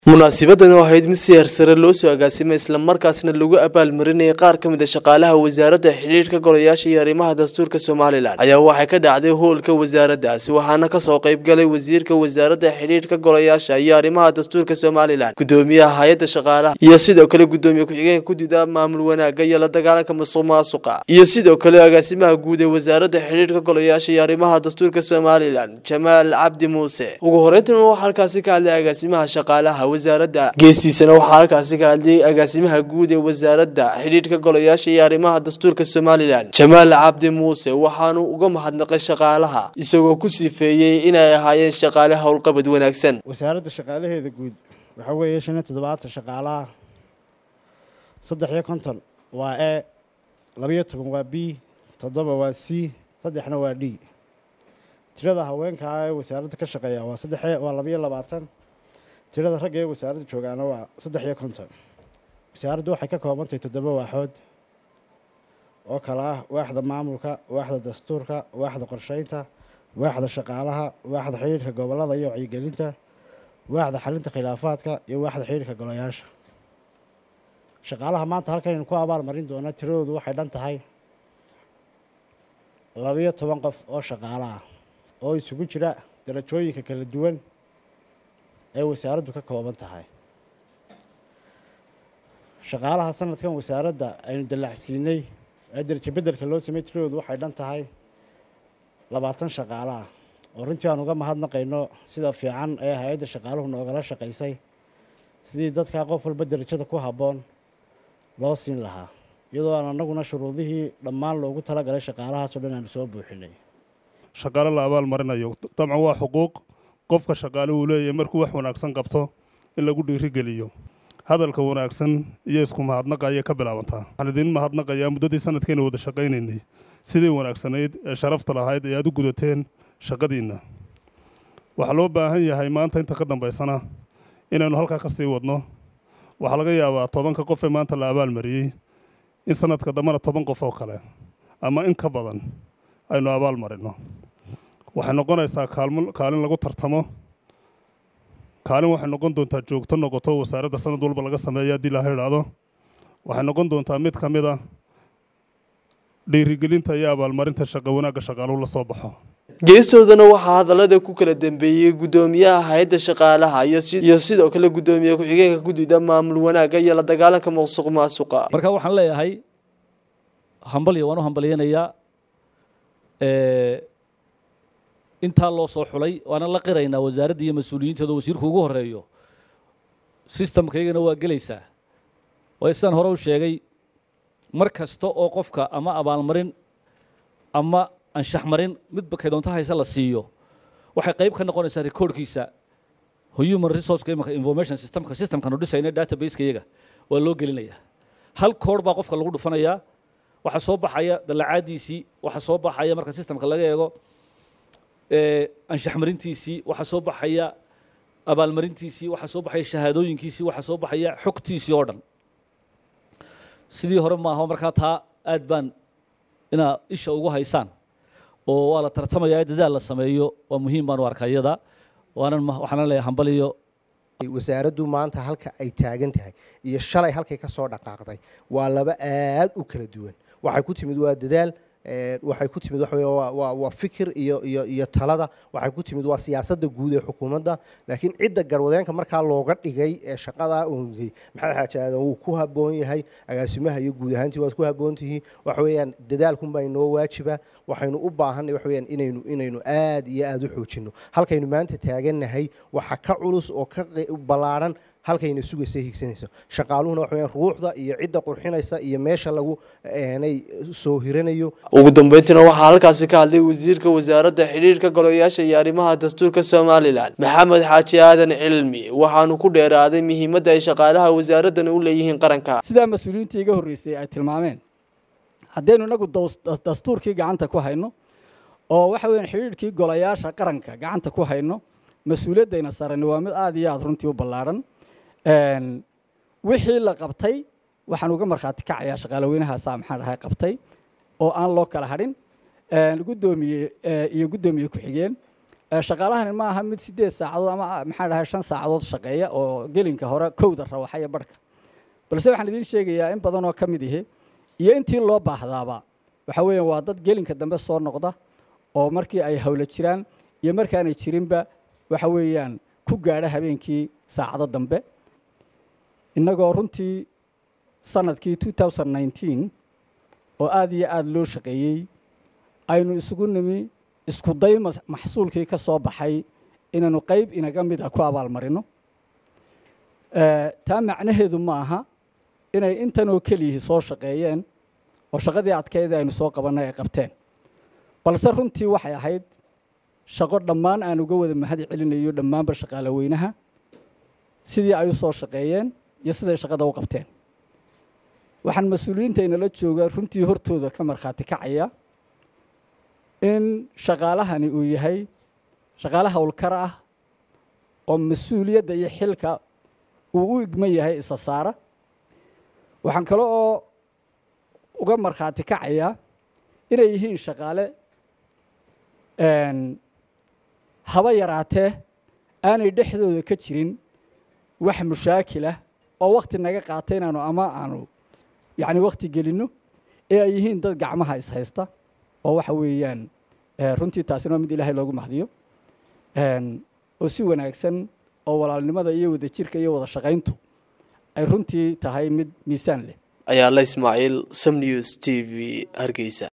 munaasibadan oo ahayd mid si hersare loo soo agaasimay islamarkaasna lagu abaalmarinayay qaar ka mid a shaqaalaha wasaaradda xidhiidhka golayaasha iyo arrimaha dastuurka somalilan ayaa waxay ka dhacday howlka wasaaraddaasi waxaana kasoo qaybgalay wasiirka wasaaradda xidhiidhka golayaasha iyo arrimaha dastuurka somalilan gudoomiyaha hay-adda shaqaalaha iyo sidoo kale gudoomiye ku-xigeenka gudida maamul wanaagga iyo la dagaalanka musuq maasuqa iyo sidoo kale agaasimaha guud ee wasaaradda xidhiidhka golayaasha iyo arrimaha dastuurka somalilan jamaal cabdi muuse ugu horeyntan waxaa halkaasi ka hadlay agaasimaha shaqaalaha wasaaradda geestiisana waxaa halkaasi ka hadlayay agaasimaha guud ee wasaaradda xidhiidhka golayaasha iyo arrimaha dastuurka somalilan jamaal cabdi muuse waxaanu uga mahadnaqay shaqaalaha isagoo ku sifeeyey inay ahaayeen shaqaale howlqabad wanaagsan wasaaradda shaqaalaheeda guud waxaa weeye shan iyo toddobaatan shaqaalaha saddex iyo konton waa e labayo toban waa b toddoba waa c saddexna waa d tirada haweenkaa ee wasaaradda ka shaqeeya waa saddex waa labayo labaatan tirada ragga ee wasaaradda joogaana waa saddex iyo konton wasaaraddu waxay ka koobantahay toddoba waaxood oo kale ah waaxda maamulka waaxda dastuurka waaxda qorsheynta waaxda shaqaalaha waaxda xidhiidhka gobollada iyo wacyigelinta waaxda xalinta khilaafaadka iyo waaxda xidhiidhka golayaasha shaqaalaha maanta halkanaynu ku abaal marin doonaa tiradoodu waxay dhan tahay labayo toban qof oo shaqaalo ah oo isugu jira darajooyinka kala duwan ee wasaaraddu ka kooban tahay shaqaalaha sanadkan wasaaradda aynu dallacsiinay ee darajo beddelka loo sameeyey tiradoodu waxay dhan tahay labaatan shaqaalo ah oo runtii aan uga mahadnaqayno sida fiican ee hay-adda shaqaaluhu noogala shaqaysay sidii dadkaa qof walba darajada ku habboon loo siin lahaa iyadoo aan annaguna shuruudihii dhammaan loogu talagalay shaqaalahaasoo dhan aanu soo buuxinay shaqaale la abaal marinayo dabcan waa xuquuq qofka shaqaale uu leeyahay markuu wax wanaagsan qabto in lagu dhiirigeliyo hadalka wanaagsan iyo isku mahadnaqa ayay ka bilaabantaa waxaan idiin mahadnaqayaa muddadii sanadkeena wada shaqaynaynay sidii wanaagsanayd ee sharafta lahayd ee aad u gudateen shaqadiinna waxaa loo baahan yahay maanta inta ka dambaysana inaynu halkaa ka sii wadno waxaa laga yaabaa tobanka qof ee maanta la abaalmariyey in sanadka dambena toban qof oo kale ama in ka badan aynu abaal marinno waxay noqonaysaa kaalin lagu tartamo kaalin waxay noqon doontaa joogto noqoto wasaaradda sanad walba laga sameeya haddii laha idhaahdo waxay noqon doontaa mid ka mid a dhiirigelinta iyo abaalmarinta shaqo wanaagga shaqaaluhu la soo baxo geestoodana waxaa hadallada ku kala dambeeyey gudoomiyaha hay-adda shaqaalaha iyo sidoo kale gudoomiye ku-xigeenka gudida maamul wanaagga iyo la dagaalanka musuq maasuqa marka waxaan leeyahay hambalyo waan u hambalyanayaa intaa loo soo xulay waana la qiraynaa wasaaradda iyo mas-uuliyiinteeda wasiirku ugu horeeyo sistamkaygana waa gelaysaa waayo sidaan hore u sheegay mar kasta oo qofka ama abaalmarin ama anshaxmarin midba kay doonto hayse la siiyo waxay qayb ka noqonaysaa recordkiisa human resource imaka information systemka systemkanu dhisayna databaseka iyaga waa loo gelinayaa hal koor baa qofka lagu dhufanayaa waxaa soo baxaya dallacaadiisii waxaa soo baxaya marka systemka laga eego anshaxmarintiisii waxaa soo baxaya abaalmarintiisii waxaa soo baxaya shahaadooyinkiisii waxaa soo baxaya xogtiisii oo dhan sidii hore maaha markaa taa aad baan inaad isha ugu haysaan oo waa la tartamayaa dadaal la sameeyo waa muhiim baan u arkaa iyada waanan waxaana leeyahay hambaliyo wasaaraddu maanta halka ay taagan tahay iyo shalay halkay ka soo dhaqaaqday waa laba aad u kala duwan waxay ku timid waa dadaal waxay ku timid waxa waa waa fikir iyo iyo iyo talada waxay ku timid waa siyaasadda guud ee xukuumadda laakiin cidda garwadeenka markaa looga dhigay ee shaqadaa uunay maxamed xaaji aadan wuu ku habboon yahay agaasimaha iyo guud ahaantii waad ku habboon tihiin waxa weeyaan dadaalkunbaa inoo waajiba waxaynu u baahanay waxa weeyaan inaynu inaynu aad iyo aad u xoojinno halkaynu maanta taagannahay waxa ka culus oo ka ballaadhan halkayna sugaysa higsanayso shaqaaluhuna waxa weeyaan ruuxda iyo cidda qurxinaysa iyo meesha lagu eenay soo hiranayo ugu dambeyntiina waxaa halkaasi ka hadlay wasiirka wasaaradda xidhiidhka golayaasha iyo arrimaha dastuurka somalilan maxamed xaaji aadan cilmi waxaanu ku dheeraaday muhiimadda ay shaqaalaha wasaaraddan u leeyihiin qaranka sidaa mas-uuliyiintii iga horreysay ay tilmaameen haddaynu inagu dastuurkii gacanta ku hayno oo waxa weeyaan xidhiidhkii golayaasha qaranka gacanta ku hayno mas-uuliyaddayna sarani waa mid aada iyo aada runtii u ballaadhan wixii la qabtay waxaan uga markhaati kacayaa shaqaalaweynahaasa maxaan dhahay qabtay oo aan loo kala hadhin gudoomiye iyo guddoomiye ku-xigeen shaqaalahani ma aha mid sideed saacadood ama maxaa dhahay shan saacadood shaqeeya oo gelinka hore kowda rawaxaya barhka balse waxaan idiin sheegayaa in badan oo ka mid ihi iyo intii loo baahdaaba waxa weeyaan waa dad gelinka dambe soo noqda oo markii ay hawlo jiraan iyo markaanay jirinba waxa weeyaan ku gaadha habeenkii saacado dambe innagoo runtii sanadkii oo aad iyo aada loo shaqeeyey aynu isugu nimi isku day maxsuulkii ka soo baxay inaynu qayb inaga mid a ku abaalmarino taa macnaheedu ma aha inay intanoo keliyihii soo shaqeeyeen oo shaqadii adkeydii aynu soo qabannay ay qabteen balse runtii waxay ahayd shaqo dhammaan aan uga wada mahad celinayo dhammaanba shaqaale weynaha sidii ay u soo shaqeeyeen iyo siday shaqada u qabteen waxaan mas-uuliyiinta inala jooga runtii hortooda ka markhaati kacaya in shaqaalahani uu yahay shaqaale howlkar ah oo mas-uuliyadda iyo xilka uu u igman yahay isa saara waxaan kale oo uga markhaati kacayaa inay yihiin shaqaale haba yaraatee aanay dhexdooda ka jirin wax mushaakilah oo wakti naga qaata inaanu ama aanu yacni wakti gelinno ee ay yihiin dad gacmaha is haysta oo waxa weeyaan runtii taasina waa mid ilaahay loogu mahdiyo oo si wanaagsan oo walaalnimada iyo wadajirka iyo wada shaqayntu ay runtii tahay mid miisaan leh ayaa la ismaaciil sam news t v hargeysa